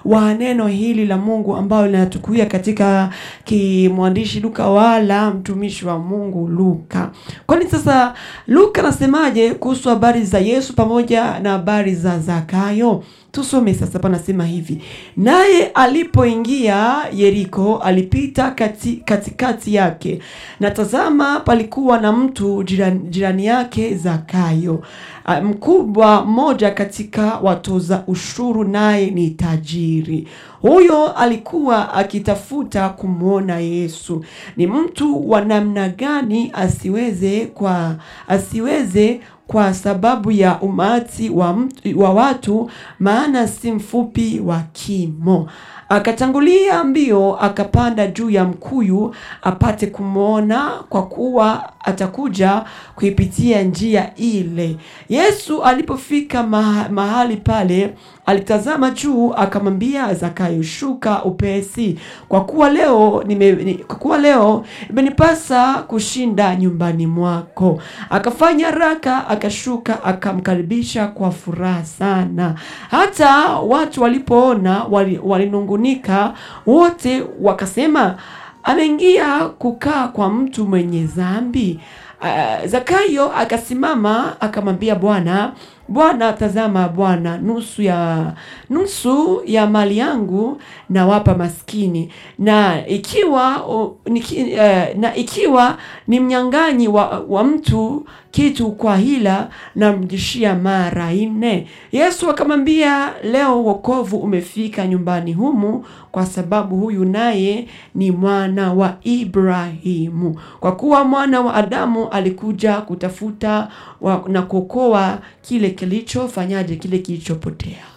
wa neno hili la Mungu ambao linatukuia katika kimwandishi Luka wala mtumishi wa Mungu Luka. Kwani sasa Luka anasemaje kuhusu habari za Yesu pamoja na habari za Zakayo? Tusome sasa, panasema hivi: naye alipoingia Yeriko, alipita kati, katikati yake, na tazama, palikuwa na mtu jirani, jirani yake Zakayo, ah, mkubwa mmoja katika watoza ushuru, naye ni tajiri. Huyo alikuwa akitafuta kumwona Yesu ni mtu wa namna gani, asiweze kwa asiweze kwa sababu ya umati wa, mtu, wa watu, maana si mfupi wa kimo. Akatangulia mbio akapanda juu ya mkuyu apate kumwona, kwa kuwa atakuja kuipitia njia ile. Yesu alipofika maha, mahali pale, alitazama juu akamwambia Zakayo, shuka upesi, kwa kuwa leo nime, ni, kwa kuwa leo imenipasa kushinda nyumbani mwako. Akafanya haraka akashuka, akamkaribisha kwa furaha sana. Hata watu walipoona wali- walinungunika wote, wakasema ameingia kukaa kwa mtu mwenye dhambi. Uh, Zakayo akasimama akamwambia Bwana, Bwana, tazama Bwana, nusu ya nusu ya mali yangu nawapa maskini, na ikiwa o, niki, eh, na ikiwa ni mnyang'anyi wa, wa mtu kitu kwa hila, namrudishia mara nne. Yesu akamwambia, leo wokovu umefika nyumbani humu, kwa sababu huyu naye ni mwana wa Ibrahimu, kwa kuwa mwana wa Adamu alikuja kutafuta wa, na kuokoa kile kilichofanyaje, kile kilichopotea.